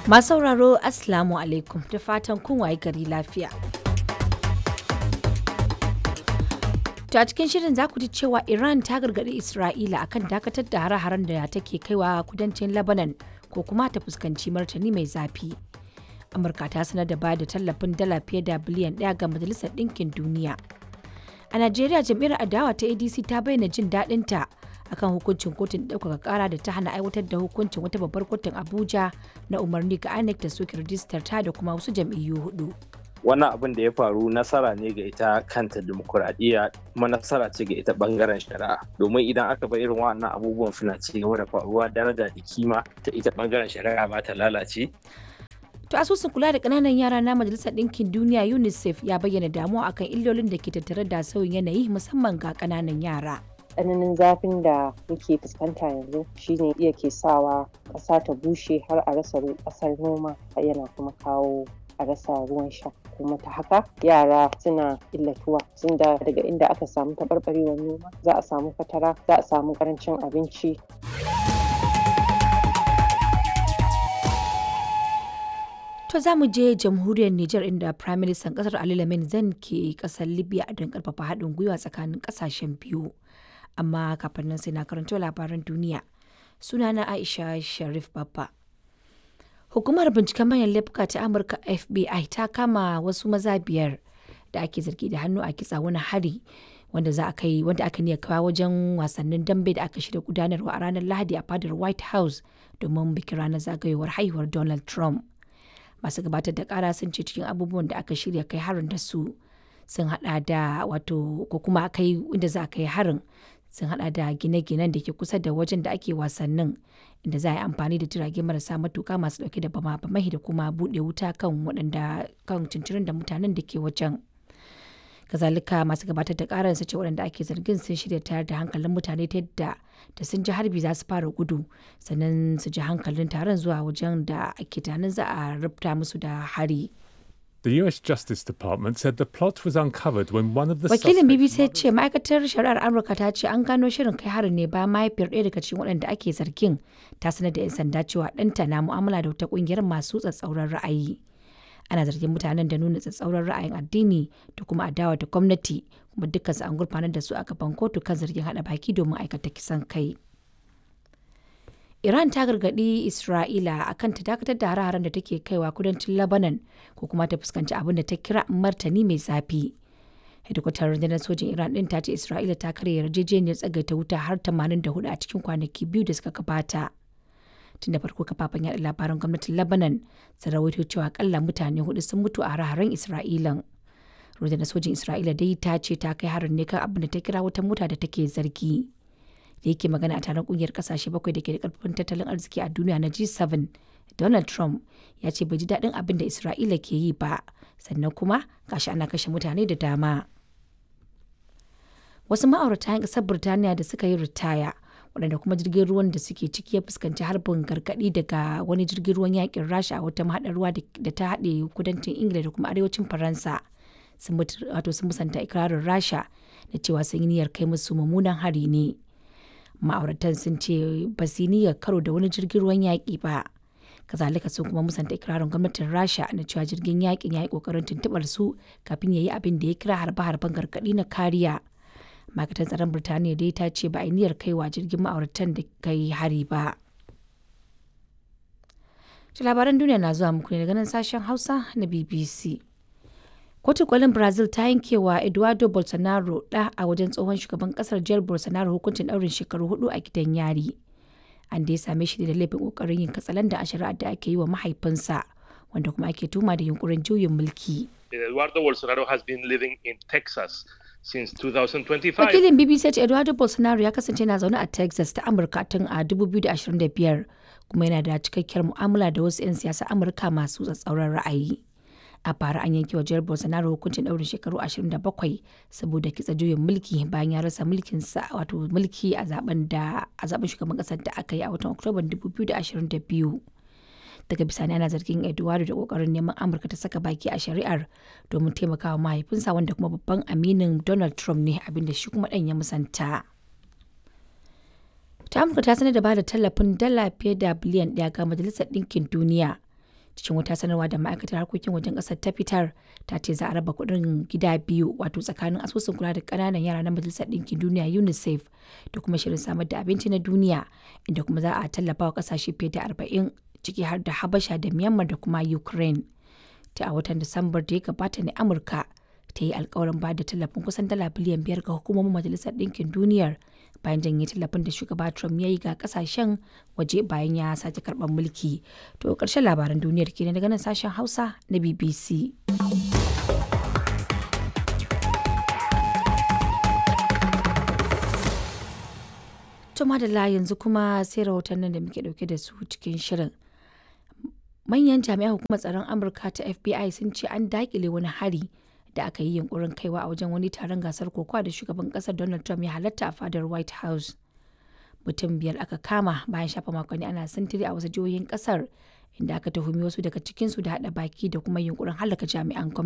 Masu sauraro Assalamu alaikum da fatan kun waye gari lafiya. To a cikin shirin za ku ji cewa Iran ta gargaɗi Isra'ila akan dakatar da hare-haren da take kaiwa kudancin Lebanon ko kuma ta fuskanci martani mai zafi. Amurka ta sanar da bayar da tallafin dala fiye da biliyan ɗaya ga Majalisar Ɗinkin Duniya. A Najeriya jam'iyyar adawa ta ADC ta bayyana jin daɗinta akan hukuncin kotun ɗaukaka ƙara da ta hana aiwatar da hukuncin wata babbar kotun Abuja na umarni ga INEC da soke rijistar ta da kuma wasu jam'iyyu hudu. wannan abin da ya faru nasara ne ga ita kanta demokuraɗiyya kuma nasara ce ga ita bangaren shari'a domin idan aka bar irin wannan abubuwan suna ci gaba da faruwa daraja da kima ta ita bangaren shari'a ba ta lalace To asusun kula da ƙananan yara na Majalisar Ɗinkin Duniya UNICEF ya bayyana damuwa akan illolin da ke tattare da sauyin yanayi musamman ga ƙananan yara. tsananin zafin da muke fuskanta yanzu shine iya ke sawa ƙasa ta bushe har a rasa ƙasar noma yana kuma kawo a rasa ruwan sha kuma ta haka yara suna illatuwa sun da daga inda aka samu taɓarɓarewar noma za a samu fatara za a samu ƙarancin abinci To za mu je jamhuriyar Nijar inda Prime Minister kasar Ali Lamin Zan ke kasar Libya don karfafa haɗin gwiwa tsakanin ƙasashen biyu. Amma kafin nan sai na karanto labaran duniya. Sunana Aisha Sharif Babba. Hukumar binciken manyan laifuka ta Amurka FBI ta kama wasu maza biyar da ake zargi da hannu a kitsa wani hari wanda za a kai wanda aka niyya kawo wajen wasannin dambe da aka shirya gudanarwa a ranar Lahadi a fadar White House domin bikin ranar zagayowar haihuwar Donald Trump. Masu gabatar da kara sun ce cikin abubuwan da aka shirya kai harin da su sun hada da wato ko kuma kai inda za a kai harin sun hada da gine-ginen da ke kusa da wajen da ake wasannin inda za a yi amfani da jirage marasa matuka masu dauke da bama bamai da kuma bude wuta kan waɗanda kan cincirin da mutanen da ke wajen kazalika masu gabatar da karar su ce waɗanda ake zargin sun shirya tayar da hankalin mutane ta yadda da sun ji harbi za su fara gudu sannan su ji hankalin taron zuwa wajen da ake tunanin za a rubuta musu da hari. The US Justice Department said the plot was uncovered when one of the Wakilin suspects- BBC ya ce ma'aikatar shari'ar Amurka ta ce an gano shirin kai harin ne bayan mahaifiyar ɗaya daga cikin waɗanda ake zargin ta sanar da 'yan sanda cewa ɗanta na mu'amala da wata ƙungiyar masu tsatsauran ra'ayi. Ana zargin mutanen da nuna tsatsauran ra'ayin addini da kuma adawa da gwamnati kuma dukkansu an gurfanar da su a gaban kotu kan zargin haɗa baki domin aikata kisan kai. Iran ta gargaɗi Isra'ila akan ta dakatar da hare-haren da take kaiwa kudancin Lebanon ko kuma ta fuskanci abin da ta kira martani mai zafi. Hedikwatar rundunar sojin Iran ɗin ta ce Isra'ila ta karya yarjejeniyar tsagaita wuta har 84 a cikin kwanaki biyu da suka gabata. Tun da farko kafafen yaɗa labaran gwamnatin Lebanon sun rawaito cewa akalla mutane hudu sun mutu a hare-haren Isra'ilan. Rundunar sojin Isra'ila dai ta ce ta kai harin ne kan abin da ta kira wata mota da take zargi. da yake magana a taron kungiyar kasashe bakwai da ke da karfin tattalin arziki a duniya na G7, Donald Trump ya ce bai ji daɗin abin da Isra'ila ke yi ba, sannan kuma gashi ana kashe mutane da dama. Wasu ma'aurata 'yan ƙasar Birtaniya da suka yi ritaya, waɗanda kuma jirgin ruwan da suke ciki ya fuskanci harbin gargaɗi daga wani jirgin ruwan yakin Rasha a wata mahaɗar ruwa da ta haɗe kudancin Ingila da kuma arewacin Faransa. Sun wato sun musanta ikirarin Rasha da cewa sun yi niyyar kai musu mummunan hari ne. ma'auratan sun ce ba su niyyar karo da wani jirgin ruwan yaƙi ba kazalika sun kuma musanta ikirarin gwamnatin rasha na cewa jirgin yaƙin ya yi ƙoƙarin tuntuɓar su kafin ya yi abin da ya kira harbe-harben gargaɗi na kariya ma'aikatan tsaron birtaniya dai ta ce ba a yi niyyar kaiwa jirgin ma'auratan da kai hari ba labaran duniya na zuwa muku ne daga nan sashen hausa na bbc Kotun kolin Brazil ta yankewa Eduardo Bolsonaro ɗa a wajen tsohon shugaban kasar Jair Bolsonaro hukuncin ɗaurin shekaru hudu a gidan yari. An da ya same shi da laifin ƙoƙarin yin katsalanda a shari'ar da ake yi wa mahaifinsa, wanda kuma ake tuma da yunkurin juyin mulki. Eduardo Bolsonaro has been living in Texas since 2025. Wakilin BBC ya ce Eduardo Bolsonaro ya kasance na zaune a Texas ta Amurka tun a 2025 kuma yana da cikakkiyar mu'amala da wasu 'yan siyasa Amurka masu tsatsauran ra'ayi. a bara an yanke wa jihar bolsonaro hukuncin ɗaurin shekaru 27 saboda kitsa juyin mulki bayan ya rasa mulkin sa wato mulki a zaben da a zaben shugaban kasar da aka yi a watan oktoban 2022 daga bisani ana zargin eduardo da kokarin neman amurka ta saka baki a shari'ar domin taimakawa mahaifinsa wanda kuma babban aminin donald trump ne abinda shi kuma ɗan ya musanta ta amurka ta sanar da ba da tallafin dala fiye da biliyan ɗaya ga majalisar ɗinkin duniya cikin wata sanarwa da ma'aikatar harkokin wajen ƙasar ta fitar ta ce za a raba kuɗin gida biyu wato tsakanin asusun kula da ƙananan yara na majalisar ɗinkin duniya unicef da kuma shirin samar da abinci na duniya inda kuma za a tallafa wa ƙasashe fiye da arba'in ciki har da habasha da myanmar da kuma ukraine ta a watan disambar da ya gabata ne amurka ta yi alkawarin ba da tallafin kusan dala biliyan biyar ga hukumomin majalisar ɗinkin duniyar bayan janye tallafin da shugaba trump ya yi ga kasashen waje bayan ya sake karɓar mulki to ƙarshen labaran duniyar kenan daga nan sashen hausa na bbc to madalla yanzu kuma sai rahotannin da muke dauke da su cikin shirin manyan jami'an hukumar tsaron amurka ta fbi sun ce an dakile wani hari da aka yi yunkurin kaiwa a wajen wani taron gasar kokowa da shugaban kasar donald trump ya halatta a fadar white house mutum biyar aka kama bayan shafa makonni ana sintiri a wasu jihohin kasar inda aka tuhumi wasu daga cikinsu da hada baki da kuma yunkurin halaka jami'an gwamnati